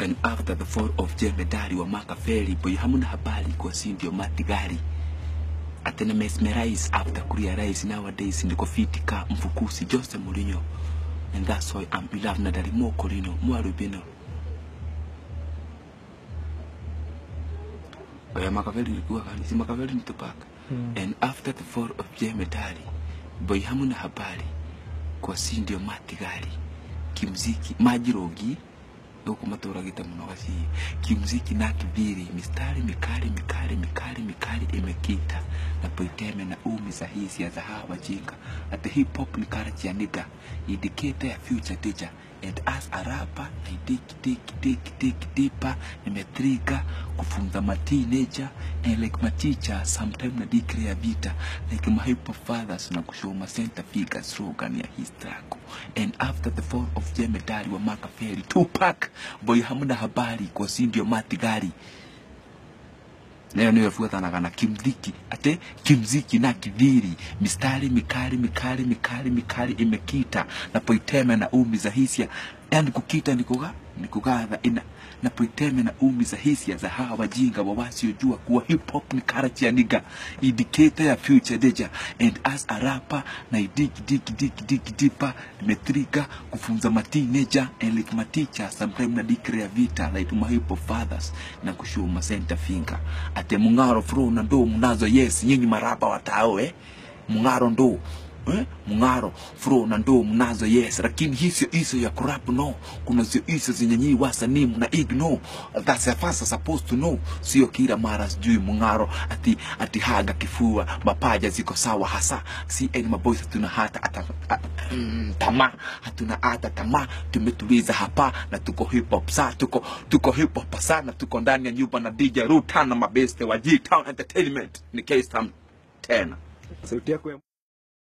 and after the fall of jemedari wa makafeli boy hamuna habari kwa si ndio matigari atena mesmerize after kurealize nowadays ndiko fiti ka mfukusi Jose Mourinho and that's why I'm beloved na dalimo kolino mwarubino Oya Makaveli ilikuwa kani si Makaveli ni Tupac Mm. and after the fall of Jemedari boy hamuna habari kwa si ndio matigari kimziki majirogi huko maturagite muno gaci kimziki na kibiri mistari mikali mikali mikali mikali imekita na poiteme na umi sahihi za hawa jinga at the hip hop ni culture ya nigga indicator ya future teacher and as a rapper I dig dig dig dig deeper nimetrika kufunza ma teenager and like my teacher sometime na declare vita like my hip hop fathers na kushow ma center figure slogan ya his struggle and after the fall of jemedari wa Makafeli Tupac boy hamna habari kwa si ndio matigari nayo niyo ifuatanaga na kimziki ate kimziki na kidhiri mistari mikali mikali mikali mikali imekita na poiteme na umi za hisia yani kukita ni kuga ni kugadha ina na poiteme na umi za hisia za hawa wajinga wa wasiojua kuwa hip hop ni karachi ya niga indicator ya future deja and as a rapper na dig dig dig dig deeper nimetrika kufunza ma teenager and like my teacher sometime na declare vita like my hip hop fathers na kushow ma center finger ate mungaro fro na ndo mnazo yes nyinyi marapa watao eh mungaro ndo eh? mungaro fro na ndo mnazo yes lakini hizo hizo ya kurap no kuna zio hizo zenye nyinyi wasanii mna ignore that's a first supposed to know sio kila mara sijui mungaro ati ati haga kifua mapaja ziko sawa hasa si any maboys hatuna hata ata, a, mm, tamaa hatuna hata tamaa tumetuliza hapa na tuko hip hop sa tuko tuko hip hop sana tuko ndani ya nyumba na DJ Rutan na mabeste wa G Town Entertainment ni K Stam tena sauti yako ya